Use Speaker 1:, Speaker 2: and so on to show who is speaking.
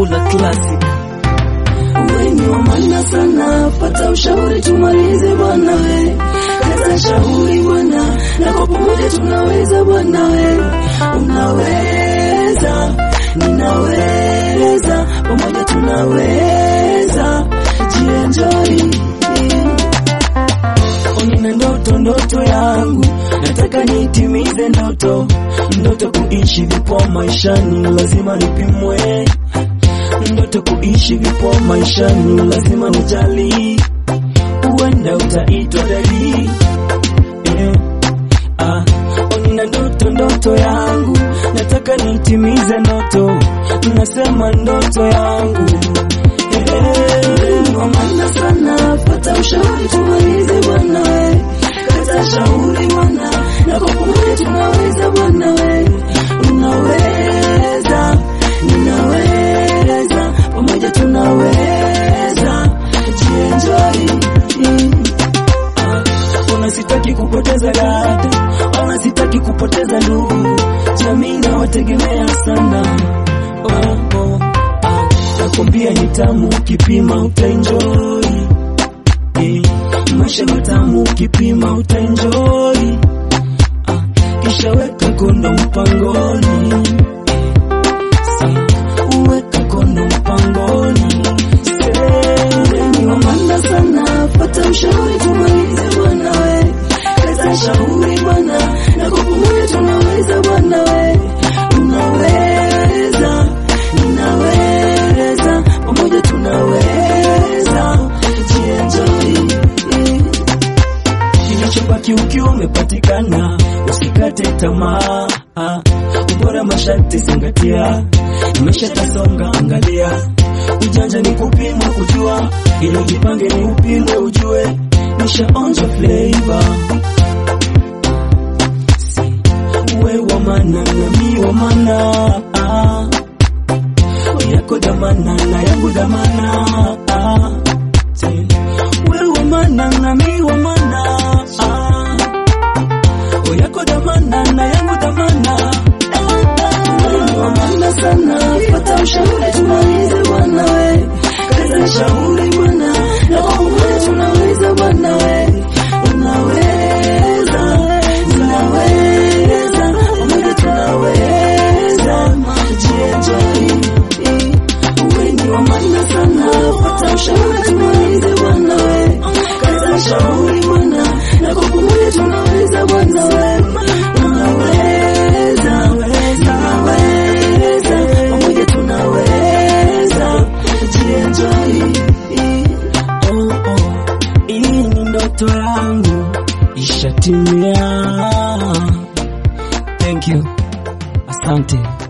Speaker 1: Mula Classic.
Speaker 2: Wengi wa maana sana, pata ushauri tumalize bwana we, kaza shauri bwana, na kwa pamoja tunaweza bwana we, unaweza, ninaweza, pamoja tunaweza, jienjoy Nina ndoto ndoto yangu, nataka nitimize ndoto ndoto, kuishi vipo maishani, lazima nipimwe ndoto kuishi vipo maishani, lazima nijali, huenda utaitwa dalili eh. Ah, oh, nina ndoto ndoto yangu, nataka nitimize ndoto, nasema ndoto yangu eh, wa maana sana, pata ushauri tumalize bwana we, kata shauri bwana, na kwa pamoja tunaweza bwana we, unaweza, ninaweza, pamoja tunaweza, jienjoy Ona sitaki kupoteza dada, ona sitaki kupoteza ndugu, jamii nawategemea sana. Oh, oh, ah, nakwambia ni tamu, ukipima utaenjoy. Eh, maisha matamu, ukipima utaenjoy. Ah, kisha weka kondo mpangoni. Eh, weka kondo mpangoni. Sehemu wa maana sana, pata ushauri tumalize bwana we, kaza shauri bwana, na kwa pamoja tunaweza bwana we, unaweza, ninaweza, pamoja tunaweza, jienjoy Kinachobaki ukiwa umepatikana, usikate tamaa. Ubora masharti zingatia, maisha tasonga, angalia. Ujanja ni kupimwa kujua, ili ujipange ni upimwe ujue, nishaonja flavor we wa mana na mi wa mana ah. yako damana na yangu damana ah. we wa mana na mi wa mana ah. yako damana na yangu damana Wewe wa maana sana, pata ushauri tumalize bwana we, kaza shauri bwana, na kwa pamoja tunaweza bwana we, unaweza, ninaweza, pamoja tunaweza, jienjoy. Wengi wa maana sana, pata ushauri tumalize bwana we, kaza shauri bwana, na kwa pamoja tunaweza bwana we, unaweza, tunaweza, pamoja tunaweza, jienjoy. Oh, oh, hii ni ndoto yangu ishatimia. Thank you, asante.